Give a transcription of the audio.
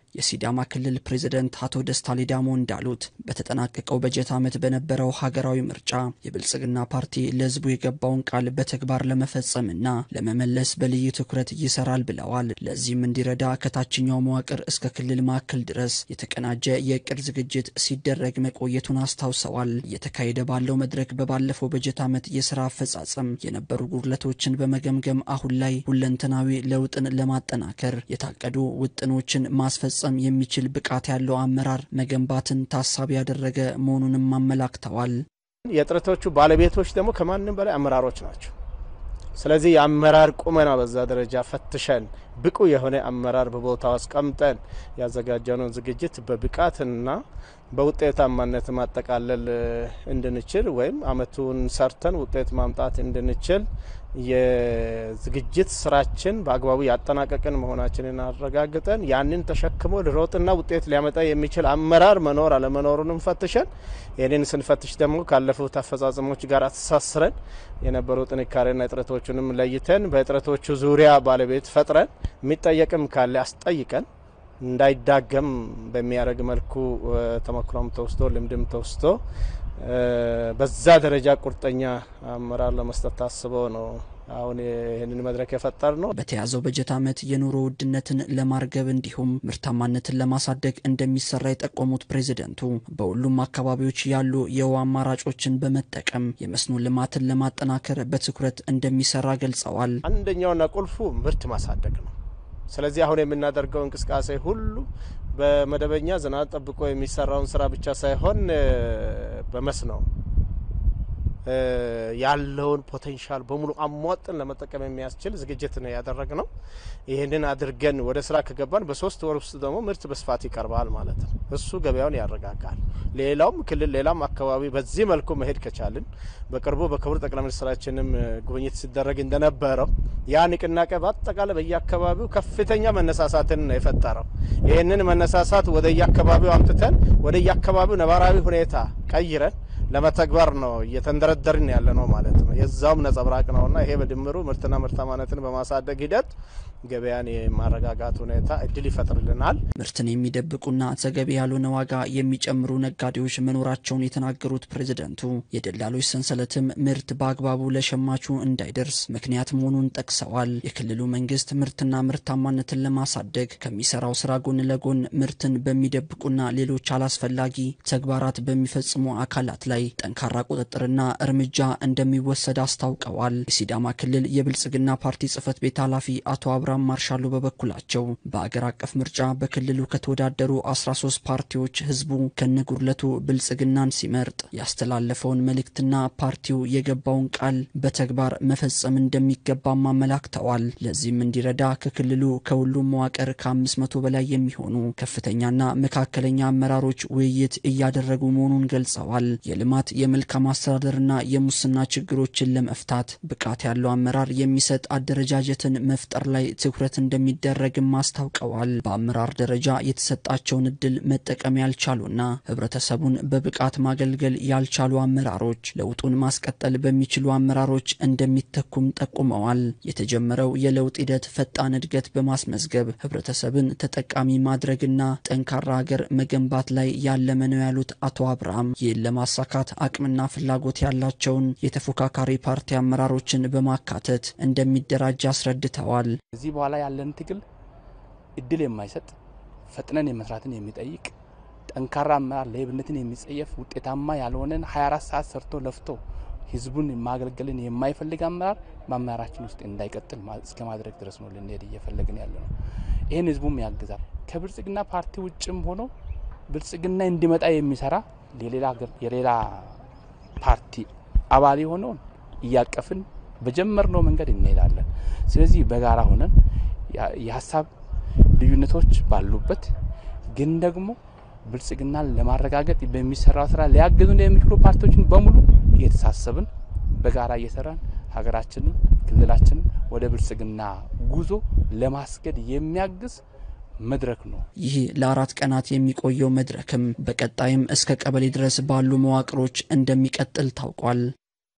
የሲዳማ ክልል ፕሬዝደንት አቶ ደስታ ሌዳሞ እንዳሉት በተጠናቀቀው በጀት ዓመት በነበረው ሀገራዊ ምርጫ የብልጽግና ፓርቲ ለሕዝቡ የገባውን ቃል በተግባር ለመፈጸምና ለመመለስ በልዩ ትኩረት ይሰራል ብለዋል። ለዚህም እንዲረዳ ከታችኛው መዋቅር እስከ ክልል ማዕከል ድረስ የተቀናጀ የእቅድ ዝግጅት ሲደረግ መቆየቱን አስታውሰዋል። እየተካሄደ ባለው መድረክ በባለፈው በጀት ዓመት የስራ አፈጻጸም የነበሩ ጉድለቶችን በመገምገም አሁን ላይ ሁለንተናዊ ለውጥን ለማጠናከር የታቀዱ ውጥኖችን ማስፈጸም የሚችል ብቃት ያለው አመራር መገንባትን ታሳቢ ያደረገ መሆኑንም አመላክተዋል። የጥረቶቹ ባለቤቶች ደግሞ ከማንም በላይ አመራሮች ናቸው። ስለዚህ የአመራር ቁመና በዛ ደረጃ ፈትሸን ብቁ የሆነ አመራር በቦታው አስቀምጠን ያዘጋጀነውን ዝግጅት በብቃትና በውጤታማነት ማጠቃለል እንድንችል ወይም አመቱን ሰርተን ውጤት ማምጣት እንድንችል የዝግጅት ስራችን በአግባቡ ያጠናቀቅን መሆናችንን አረጋግጠን ያንን ተሸክሞ ልሮጥና ውጤት ሊያመጣ የሚችል አመራር መኖር አለመኖሩንም ፈትሸን ይህንን ስንፈትሽ ደግሞ ካለፉት አፈጻጸሞች ጋር አተሳስረን የነበሩ ጥንካሬና እጥረቶቹንም ለይተን በእጥረቶቹ ዙሪያ ባለቤት ፈጥረን የሚጠየቅም ካለ አስጠይቀን እንዳይዳገም በሚያደርግ መልኩ ተሞክሮም ተወስዶ ልምድም ተወስዶ በዛ ደረጃ ቁርጠኛ አመራር ለመስጠት ታስበው ነው አሁን ይህንን መድረክ የፈጠር ነው። በተያዘው በጀት ዓመት የኑሮ ውድነትን ለማርገብ እንዲሁም ምርታማነትን ለማሳደግ እንደሚሰራ የጠቆሙት ፕሬዚደንቱ በሁሉም አካባቢዎች ያሉ የውሃ አማራጮችን በመጠቀም የመስኖ ልማትን ለማጠናከር በትኩረት እንደሚሰራ ገልጸዋል። አንደኛውና ቁልፉ ምርት ማሳደግ ነው። ስለዚህ አሁን የምናደርገው እንቅስቃሴ ሁሉ በመደበኛ ዝናብ ጠብቆ የሚሰራውን ስራ ብቻ ሳይሆን በመስኖ ያለውን ፖቴንሻል በሙሉ አሟጥን ለመጠቀም የሚያስችል ዝግጅት ነው ያደረግ ነው። ይህንን አድርገን ወደ ስራ ከገባን በሶስት ወር ውስጥ ደግሞ ምርት በስፋት ይቀርባል ማለት ነው። እሱ ገበያውን ያረጋጋል። ሌላውም ክልል ሌላም አካባቢ በዚህ መልኩ መሄድ ከቻልን በቅርቡ በክቡር ጠቅላይ ሚኒስትራችንም ጉብኝት ሲደረግ እንደነበረው ያ ንቅናቄ በአጠቃላይ በየአካባቢው ከፍተኛ መነሳሳትን ነው የፈጠረው። ይህንን መነሳሳት ወደ የአካባቢው አምጥተን ወደ የአካባቢው ነባራዊ ሁኔታ ቀይረን ለመተግበር ነው እየተንደረደርን ያለ ነው ማለት ነው። የዛውም ነጸብራቅ ነውና ይሄ በድምሩ ምርትና ምርታማነትን በማሳደግ ሂደት ገበያን የማረጋጋት ሁኔታ እድል ይፈጥርልናል። ምርትን የሚደብቁና ተገቢ ያልሆነ ዋጋ የሚጨምሩ ነጋዴዎች መኖራቸውን የተናገሩት ፕሬዝደንቱ የደላሎች ሰንሰለትም ምርት በአግባቡ ለሸማቹ እንዳይደርስ ምክንያት መሆኑን ጠቅሰዋል። የክልሉ መንግስት ምርትና ምርታማነትን ለማሳደግ ከሚሰራው ስራ ጎን ለጎን ምርትን በሚደብቁና ሌሎች አላስፈላጊ ተግባራት በሚፈጽሙ አካላት ላይ ጠንካራ ቁጥጥርና እርምጃ እንደሚወሰድ አስታውቀዋል። የሲዳማ ክልል የብልጽግና ፓርቲ ጽህፈት ቤት ኃላፊ አቶ አብርሃም ማርሻሉ በበኩላቸው በአገር አቀፍ ምርጫ በክልሉ ከተወዳደሩ 13 ፓርቲዎች ህዝቡ ከነጉድለቱ ብልጽግናን ሲመርጥ ያስተላለፈውን መልእክትና ፓርቲው የገባውን ቃል በተግባር መፈጸም እንደሚገባም አመላክተዋል። ለዚህም እንዲረዳ ከክልሉ ከሁሉም መዋቅር ከ500 በላይ የሚሆኑ ከፍተኛና መካከለኛ አመራሮች ውይይት እያደረጉ መሆኑን ገልጸዋል። የልማት የመልካም አስተዳደርና የሙስና ችግሮችን ለመፍታት ብቃት ያለው አመራር የሚሰጥ አደረጃጀትን መፍጠር ላይ ትኩረት እንደሚደረግም አስታውቀዋል። በአመራር ደረጃ የተሰጣቸውን እድል መጠቀም ያልቻሉና ህብረተሰቡን በብቃት ማገልገል ያልቻሉ አመራሮች ለውጡን ማስቀጠል በሚችሉ አመራሮች እንደሚተኩም ጠቁመዋል። የተጀመረው የለውጥ ሂደት ፈጣን እድገት በማስመዝገብ ህብረተሰብን ተጠቃሚ ማድረግና ጠንካራ ሀገር መገንባት ላይ ያለመ ነው ያሉት አቶ አብርሃም ይህን ለማሳካት አቅምና ፍላጎት ያላቸውን የተፎካካሪ ፓርቲ አመራሮችን በማካተት እንደሚደራጅ አስረድተዋል። ከዚህ በኋላ ያለን ትግል እድል የማይሰጥ ፈጥነን የመስራትን የሚጠይቅ ጠንካራ አመራር ሌብነትን የሚጸየፍ ውጤታማ ያልሆነን 24 ሰዓት ሰርቶ ለፍቶ ህዝቡን ማገልገልን የማይፈልግ አመራር በአመራራችን ውስጥ እንዳይቀጥል እስከ ማድረግ ድረስ ነው ልንሄድ እየፈለግን ያለ ነው። ይህን ህዝቡም ያግዛል። ከብልጽግና ፓርቲ ውጭም ሆኖ ብልጽግና እንዲመጣ የሚሰራ የሌላ ፓርቲ አባል የሆነውን እያቀፍን በጀመርነው መንገድ እንሄዳለን። ስለዚህ በጋራ ሆነን የሀሳብ ልዩነቶች ባሉበት ግን ደግሞ ብልጽግናን ለማረጋገጥ በሚሰራው ስራ ሊያግዙን የሚችሉ ፓርቲዎችን በሙሉ እየተሳሰብን በጋራ እየሰራን ሀገራችንን፣ ክልላችንን ወደ ብልጽግና ጉዞ ለማስገድ የሚያግዝ መድረክ ነው። ይህ ለአራት ቀናት የሚቆየው መድረክም በቀጣይም እስከ ቀበሌ ድረስ ባሉ መዋቅሮች እንደሚቀጥል ታውቋል።